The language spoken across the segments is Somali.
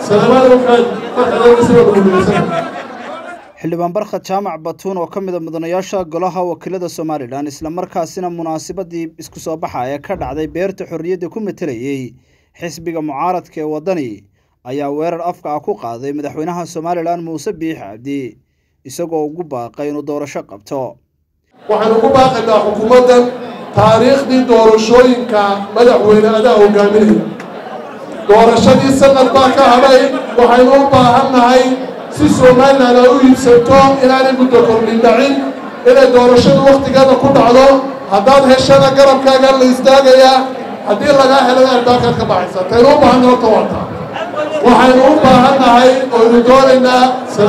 xildhibaan barkhad jaamac batuun oo ka mida mudanayaasha golaha wakiilada somalilan islamarkaasina munaasabadii isku soo baxa ee ka dhacday beerta xorriyadda ku matelayey xisbiga mucaaradka ee waddani ayaa weerar afka ah ku qaaday madaxweynaha somalilan muuse biix cabdi isagoo ugu baaqay inuu doorasho qabto waxaan ugu baaqaynaa xukuumaddan taariikhdii doorashooyinka madaxweyne adaa hogaaminaya doorashadii sanad baa ka hadhay waxaynu u baahannahay si somalilan ay u iibsato inaanay muddo kordhin dhacin inay doorashadu wakhtigeeda ku dhacdo haddaad heshana garabkaaga la istaagayaa haddii lagaa helana albaakaad ka baxaysa taynu u baahanna horta waata waxaynu u baahannahay oynu doonaynaa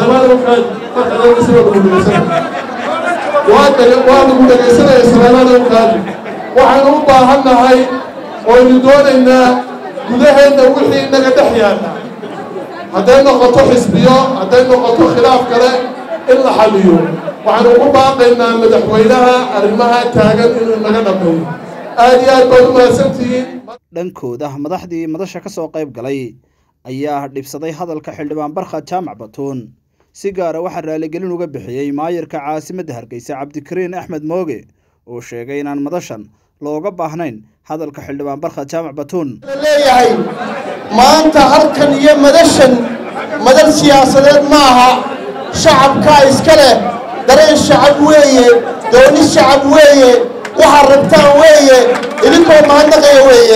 waa lagu dhegaysanaya salaamaada ukaadi waxaynu u baahannahay oynu doonaynaa gudaheenna wixii inaga dhex yaalla hadday noqoto xisbiyo hadday noqoto khilaaf kale in la xaliyo waxaynu ugu baaqaynaa madaxweynaha arrimaha taagan inuu inaga dhammeeyo aad iyo aad baad u mahadsantihiin dhankooda madaxdii madasha ka soo qayb galay ayaa dhibsaday hadalka xildhibaan barkhad jaamac batuun si gaara waxaa raaligelin uga bixiyey maayarka caasimadda hargeysa cabdikariin axmed mooge oo sheegay inaan madashan looga baahnayn hadalka xildhibaan barkhad jaamac batuun leeyahay maanta halkan iyo madashan madal siyaasadeed ma aha shacabkaa iska leh dareen shacab weeye dooni shacab weeye waxaad rabtaan weeye idinkoo mahadnaqaya weeye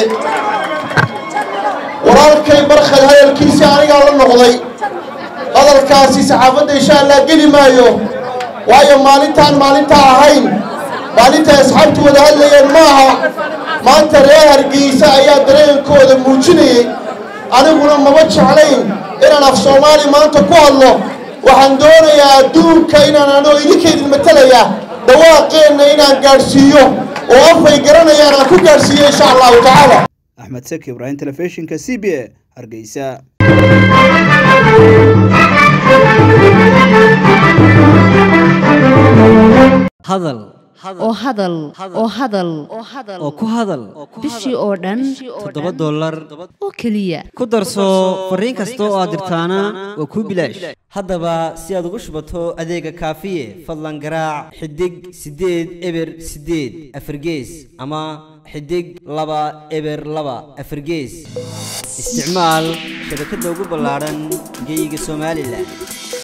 walaalkay barkhad hadalkiisii anigaa la noqday hadalkaasi saxaafadda insha allah geli maayo waayo maalintaan maalintaa ahayn maalintay asxaabtu wada hadlayeen ma aha maanta reer hargeysa ayaa dareenkooda muujinayay aniguna maba jeclayn inaan af soomaali maanta ku hadlo waxaan doonayaa adduunka inaan anoo idinkaydin matalaya dhawaaqeenna inaan gaadhsiiyo oo afay garanayaan aan ku gaadhsiiyo insha allahu tacaala axmed seki ibraahim telefishinka c b a hargeysa hadal oo hadal oo hadal oo ku hadal bishii oo dhan toddoba dollar oo keliya ku darso fariin kasta oo aad dirtaana waa kuu bilaash haddaba si aad ugu shubato adeega kaafiye fadlan garaac xidig siddeed eber siddeed afargees ama xidig laba eber laba afargees isticmaal shabakadda ugu ballaadhan geyga somalilan